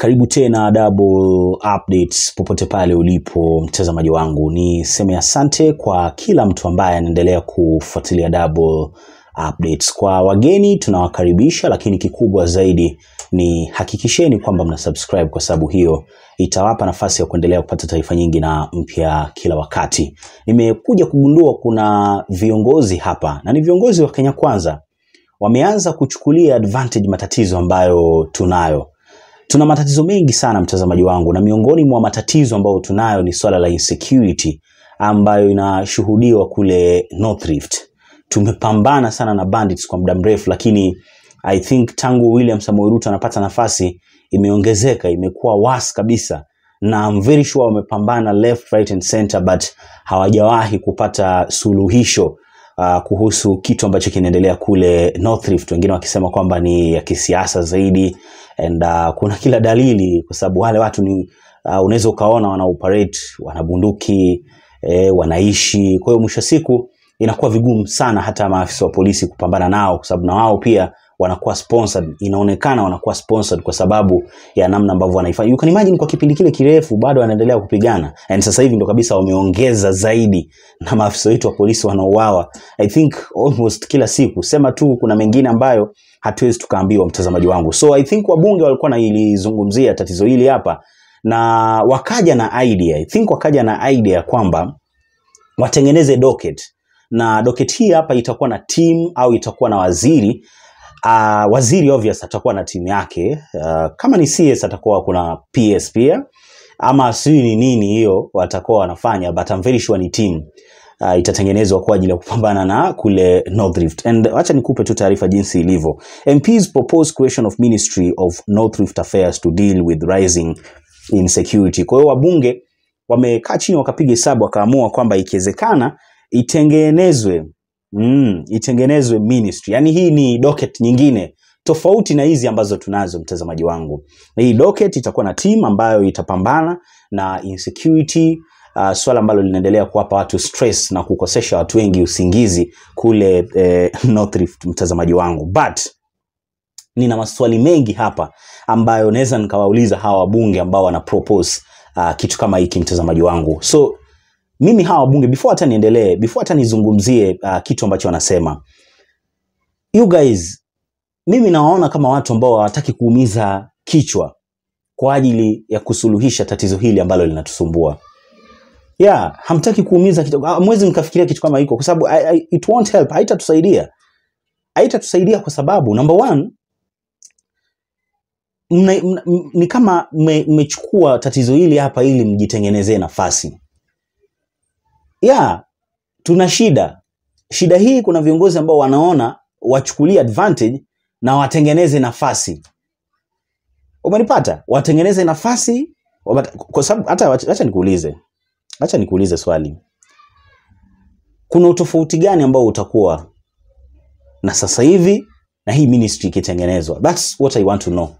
Karibu tena Double Updates popote pale ulipo mtazamaji wangu, ni seme asante kwa kila mtu ambaye anaendelea kufuatilia Double Updates. Kwa wageni tunawakaribisha, lakini kikubwa zaidi ni hakikisheni kwamba mna subscribe, kwa sababu hiyo itawapa nafasi ya kuendelea kupata taarifa nyingi na mpya kila wakati. Nimekuja kugundua kuna viongozi hapa na ni viongozi wa Kenya Kwanza wameanza kuchukulia advantage matatizo ambayo tunayo. Tuna matatizo mengi sana mtazamaji wangu, na miongoni mwa matatizo ambayo tunayo ni swala la insecurity ambayo inashuhudiwa kule North Rift. Tumepambana sana na bandits kwa muda mrefu, lakini I think tangu William Samoei Ruto anapata nafasi imeongezeka, imekuwa worse kabisa, na I'm very sure wamepambana left, right and center but hawajawahi kupata suluhisho uh, kuhusu kitu ambacho kinaendelea kule North Rift, wengine wakisema kwamba ni ya kisiasa zaidi and uh, kuna kila dalili kwa sababu wale watu ni uh, unaweza ukaona wana operate wana bunduki eh, wanaishi. Kwa hiyo mwisho wa siku inakuwa vigumu sana hata maafisa wa polisi kupambana nao, kwa sababu na wao pia wanakuwa sponsored, inaonekana wanakuwa sponsored kwa sababu ya namna ambavyo wanaifanya. You can imagine kwa kipindi kile kirefu bado wanaendelea kupigana, and sasa hivi ndo kabisa wameongeza zaidi, na maafisa wetu wa polisi wanauawa I think almost kila siku. Sema tu kuna mengine ambayo hatuwezi tukaambiwa, mtazamaji wangu. So I think wabunge walikuwa nailizungumzia tatizo hili hapa, na wakaja na idea, I think wakaja na idea kwamba watengeneze docket na docket hii hapa itakuwa na team au itakuwa na waziri uh, waziri obvious atakuwa na timu yake uh, kama ni CS atakuwa kuna PS pia ama sijui ni nini hiyo watakuwa wanafanya but I'm very sure ni team uh, itatengenezwa kwa ajili ya kupambana na kule North Rift. And acha nikupe tu taarifa jinsi ilivyo. MPs propose creation of Ministry of North Rift Affairs to deal with rising insecurity. Kwa hiyo wabunge wamekaa chini wakapiga hesabu wakaamua kwamba ikiwezekana itengenezwe mm, itengenezwe ministry. Yaani hii ni docket nyingine tofauti na hizi ambazo tunazo mtazamaji wangu. Na hii docket itakuwa na team ambayo itapambana na insecurity uh, swala ambalo linaendelea kuwapa watu stress na kukosesha watu wengi usingizi kule eh, North Rift mtazamaji wangu. But nina maswali mengi hapa ambayo naweza nikawauliza hawa wabunge ambao wana propose uh, kitu kama hiki mtazamaji wangu. So mimi hawa wabunge before hata niendelee, before hata nizungumzie uh, kitu ambacho wanasema, you guys, mimi nawaona kama watu ambao hawataki kuumiza kichwa kwa ajili ya kusuluhisha tatizo hili ambalo linatusumbua. Yeah, hamtaki kuumiza kichwa, hamwezi mkafikiria kitu kama hiko kwa sababu I- I- it won't help, haitatusaidia, haitatusaidia kwa sababu number one mna, mna, m- ni kama mme- mmechukua tatizo hili hapa ili mjitengenezee nafasi. Yeah, tuna shida. Shida hii kuna viongozi ambao wanaona wachukulie advantage na watengeneze nafasi. Umenipata? Watengeneze nafasi wabata- kwa sababu hata wacha acha nikuulize. Acha nikuulize swali. Kuna utofauti gani ambao utakuwa na sasa hivi na hii ministry ikitengenezwa? That's what I want to know.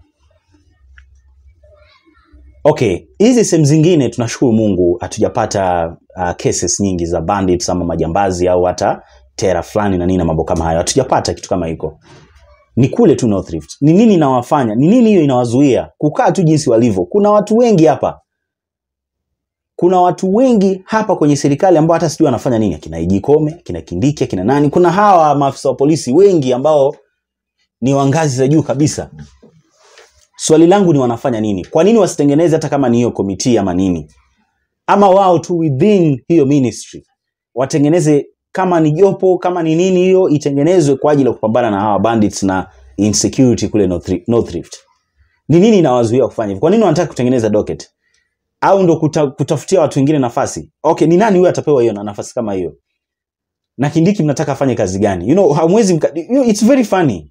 Okay, hizi sehemu zingine tunashukuru Mungu hatujapata uh, cases nyingi za bandits ama majambazi au hata tera fulani na nini na mambo kama hayo. Hatujapata kitu kama hiko. Ni kule tu North Rift. Ni nini inawafanya? Ni nini hiyo inawazuia kukaa tu jinsi walivyo? Kuna watu wengi hapa. Kuna watu wengi hapa kwenye serikali ambao hata sijui wanafanya nini, akina Ijikome, akina Kindiki, akina nani. Kuna hawa maafisa wa polisi wengi ambao ni wa ngazi za juu kabisa. Swali langu ni wanafanya nini? Kwa nini wasitengeneze hata kama ni hiyo komiti ama nini? Ama wao tu within hiyo ministry watengeneze kama ni jopo kama ni nini hiyo itengenezwe kwa ajili ya kupambana na hawa bandits na insecurity kule North Ri- North Rift. Ni nini inawazuia kufanya hivyo? Kwa nini wanataka kutengeneza docket? Au ndo kuta, kutafutia watu wengine nafasi? Okay, ni nani huyo atapewa hiyo na nafasi kama hiyo? Na Kindiki mnataka afanye kazi gani? You know, hamwezi mka, you know, it's very funny.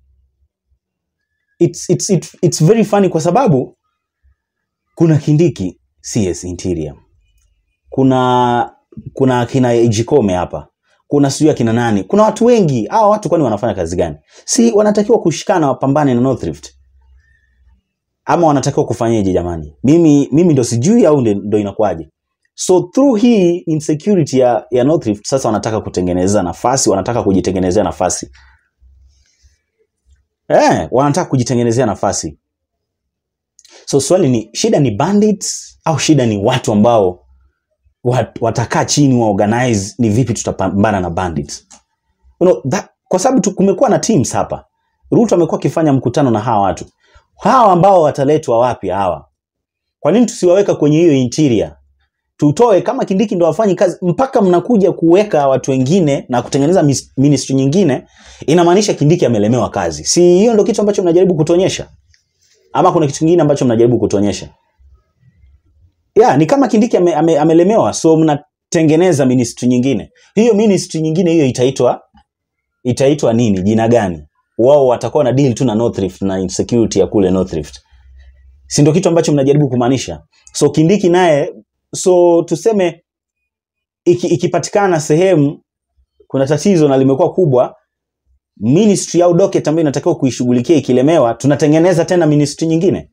It's, it's, it's, it's very funny kwa sababu kuna Kindiki CS Interior. Kuna kuna akina Ejikome hapa. Kuna sijui akina nani. Kuna watu wengi. Hawa watu kwani wanafanya kazi gani? Si wanatakiwa kushikana wapambane na North Rift. Ama wanatakiwa kufanyaje jamani? Mimi mimi ndo sijui au ndo ndo inakuwaje? So through hii insecurity ya, ya North Rift sasa wanataka kutengeneza nafasi, wanataka kujitengenezea nafasi. Eh, wanataka kujitengenezea nafasi. so swali ni shida ni bandits au shida ni watu ambao wat, watakaa chini wa organize ni vipi tutapambana na bandits you know, that, kwa sababu tu- kumekuwa na teams hapa Ruto amekuwa akifanya mkutano na hawa watu hawa ambao wataletwa wapi hawa kwa nini tusiwaweka kwenye hiyo interior tutoe kama Kindiki ndo wafanyi kazi mpaka mnakuja kuweka watu wengine na kutengeneza mis- ministry nyingine, inamaanisha Kindiki amelemewa kazi. Si hiyo ndo kitu ambacho mnajaribu kutuonyesha, ama kuna kitu kingine ambacho mnajaribu kutuonyesha? Yeah, ni kama Kindiki ame, ame, amelemewa, so mnatengeneza ministry nyingine. Hiyo ministry nyingine hiyo itaitwa itaitwa nini? Jina gani? Wao watakuwa na deal tu na North Rift na insecurity ya kule North Rift, si ndio kitu ambacho mnajaribu kumaanisha? So Kindiki naye so tuseme iki, ikipatikana sehemu kuna tatizo na limekuwa kubwa ministry au docket ambayo inatakiwa kuishughulikia ikilemewa tunatengeneza tena ministry nyingine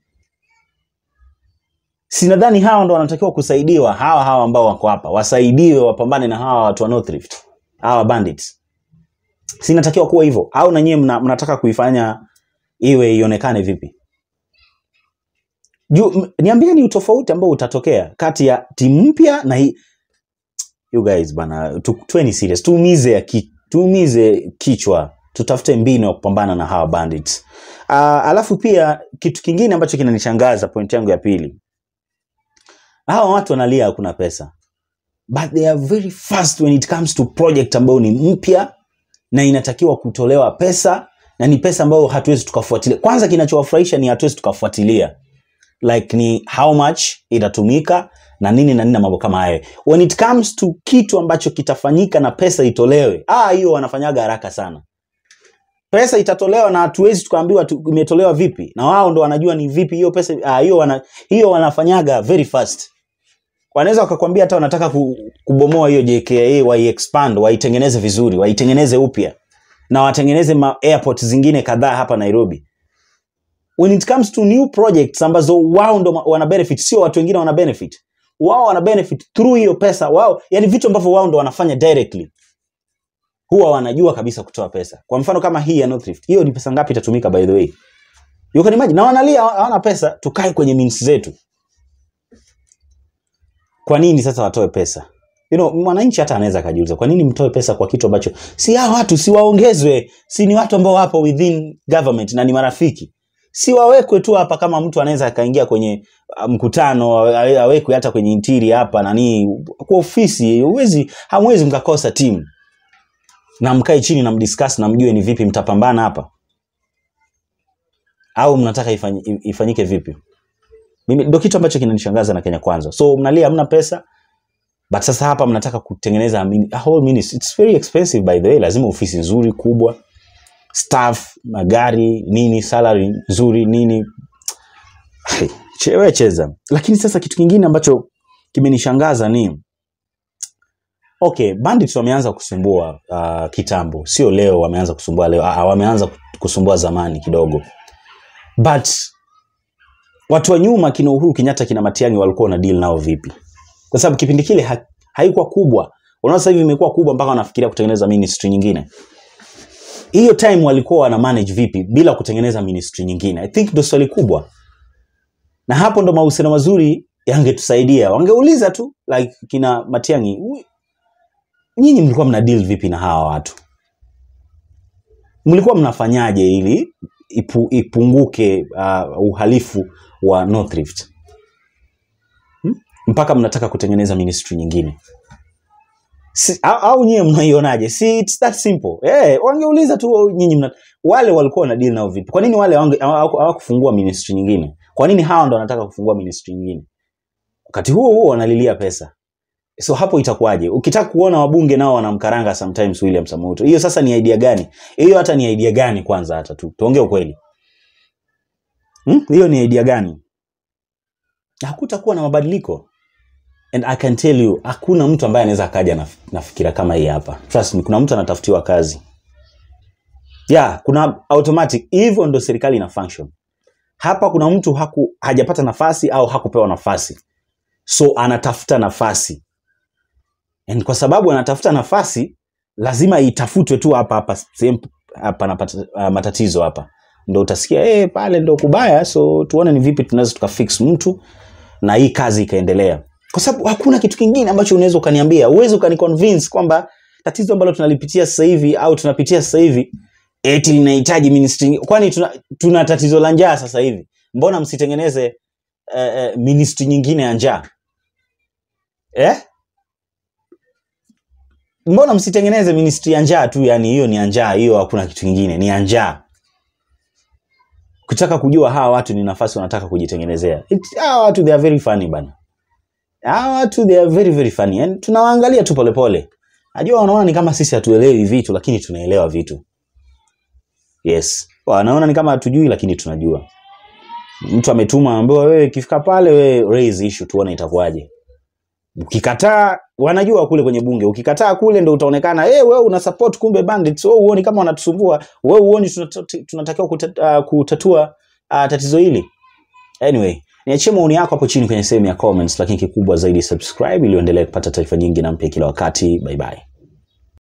sinadhani hawa ndo wanatakiwa kusaidiwa hawa hawa ambao wako hapa wasaidiwe wapambane na hawa watu wa North Rift hawa bandits sinatakiwa kuwa hivyo au na nyie mna, mnataka kuifanya iwe ionekane vipi juu m- niambieni utofauti ambao utatokea kati ya timu mpya na hii you guys bana tu, tuweni serious tuumize ya ki, tuumize kichwa tutafute mbinu ya kupambana na hawa bandits uh, alafu pia kitu kingine ambacho kinanishangaza point yangu ya pili hawa watu wanalia hakuna pesa but they are very fast when it comes to project ambayo ni mpya na inatakiwa kutolewa pesa na ni pesa ambayo hatuwezi tukafuatilia kwanza kinachowafurahisha ni hatuwezi tukafuatilia like ni how much itatumika na nini na nini na mambo kama hayo when it comes to kitu ambacho kitafanyika na pesa itolewe ah hiyo wanafanyaga haraka sana pesa itatolewa na hatuwezi tukaambiwa tu, imetolewa vipi na wao ndo wanajua ni vipi hiyo pesa ah, hiyo wana, hiyo wanafanyaga very fast wanaweza wakakwambia hata wanataka ku, kubomoa hiyo JKIA waiexpand waitengeneze vizuri waitengeneze upya na watengeneze ma airport zingine kadhaa hapa Nairobi when it comes to new projects ambazo wao ndo ma- wana benefit sio watu wengine wana benefit wao wana benefit through hiyo pesa wao yani vitu ambavyo wao ndo wanafanya directly huwa wanajua kabisa kutoa pesa kwa mfano kama hii ya North Rift hiyo ni pesa ngapi itatumika by the way you can imagine na wanalia hawana pesa tukae kwenye means zetu kwa nini sasa watoe pesa you know, mwananchi hata anaweza akajiuliza kwa nini mtoe pesa kwa kitu ambacho si hao watu si waongezwe si ni watu ambao wapo within government na ni marafiki si wawekwe tu hapa kama mtu anaweza akaingia kwenye uh, mkutano awe- awekwe hata kwenye intiri hapa nani kwa ofisi huwezi hamwezi mkakosa timu na mkae chini na mdiscuss na mjue ni vipi mtapambana hapa au mnataka ifanyi- ifanyike vipi mimi ndio kitu ambacho kinanishangaza na Kenya Kwanza so mnalia hamna pesa but sasa hapa mnataka kutengeneza a mini- a whole ministry. It's very expensive by the way lazima ofisi nzuri kubwa staff magari nini salary nzuri nini Hey, che- we cheza lakini sasa kitu kingine ambacho kimenishangaza ni okay bandits wameanza kusumbua uh, kitambo sio leo wameanza kusumbua leo uh, wameanza kusumbua zamani kidogo but watu wa nyuma kina Uhuru Kenyatta kina Matiang'i walikuwa na deal nao vipi kwa sababu kipindi kile ha, haikuwa kubwa unaona sasa hivi imekuwa kubwa mpaka wanafikiria kutengeneza ministry nyingine hiyo time walikuwa wana manage vipi bila kutengeneza ministry nyingine i think ndo swali kubwa na hapo ndo mahusiano mazuri yangetusaidia wangeuliza tu like kina Matiang'i "Ui, nyinyi mlikuwa mna deal vipi na hawa watu mlikuwa mnafanyaje ili ipu, ipunguke uh, uhalifu wa North Rift hmm? mpaka mnataka kutengeneza ministry nyingine si, au, au nyie mnaionaje si it's that simple eh wangeuliza tu nyinyi mna wale walikuwa na deal nao vipi kwa nini wale hawange- hawaku- hawakufungua ministry nyingine kwa nini hawa ndo wanataka kufungua ministry nyingine wakati huo huo wanalilia pesa so hapo itakuwaje ukitaka kuona wabunge nao wanamkaranga sometimes William Samoei Ruto hiyo sasa ni idea gani hiyo hata ni idea gani kwanza hata tu tuongee ukweli Hmm? hiyo ni idea gani hakutakuwa na mabadiliko and i can tell you hakuna mtu ambaye anaweza akaja na, na fikira kama hii hapa trust me kuna mtu anatafutiwa kazi yeah kuna automatic hivyo ndo serikali ina function hapa kuna mtu haku, hajapata nafasi au hakupewa nafasi so anatafuta nafasi and kwa sababu anatafuta nafasi lazima itafutwe tu hapa hapa sehemu hapa na pat- uh, matatizo hapa ndo utasikia eh, pale ndo kubaya, so tuone ni vipi tunaweza tukafix mtu na hii kazi ikaendelea, kwa sababu hakuna kitu kingine ambacho unaweza ukaniambia, uwezi ukaniconvince kwamba tatizo ambalo tunalipitia sasa hivi au tunapitia sasa hivi eti linahitaji ministry. Kwani tuna, tuna tatizo la njaa sasa hivi, mbona msitengeneze eh, eh, ministry nyingine ya njaa eh? Mbona msitengeneze ministry ya njaa tu? Yani hiyo ni ya njaa, hiyo hakuna kitu kingine, ni ya njaa. Kutaka kujua hawa watu ni nafasi wanataka kujitengenezea. It- Hawa watu they are very funny bana, hawa watu they are very very funny, yani tunawaangalia tu polepole. Najua wanaona ni kama sisi hatuelewi vitu, lakini tunaelewa vitu. Yes, wanaona ni kama hatujui, lakini tunajua. Mtu ametuma ambiwa, wewe ikifika pale, wewe raise issue, tuone itakuwaje. Ukikataa, wanajua kule kwenye bunge, ukikataa kule ndo utaonekana eh, wewe una support kumbe bandits, wewe uoni kama wanatusumbua, wewe uoni tunata- tunatakiwa kuta, uh, kutatua uh, tatizo hili. Anyway, niachie maoni yako hapo chini kwenye sehemu ya comments, lakini kikubwa zaidi subscribe ili uendelee kupata taarifa nyingi na mpya kila wakati. Bye bye.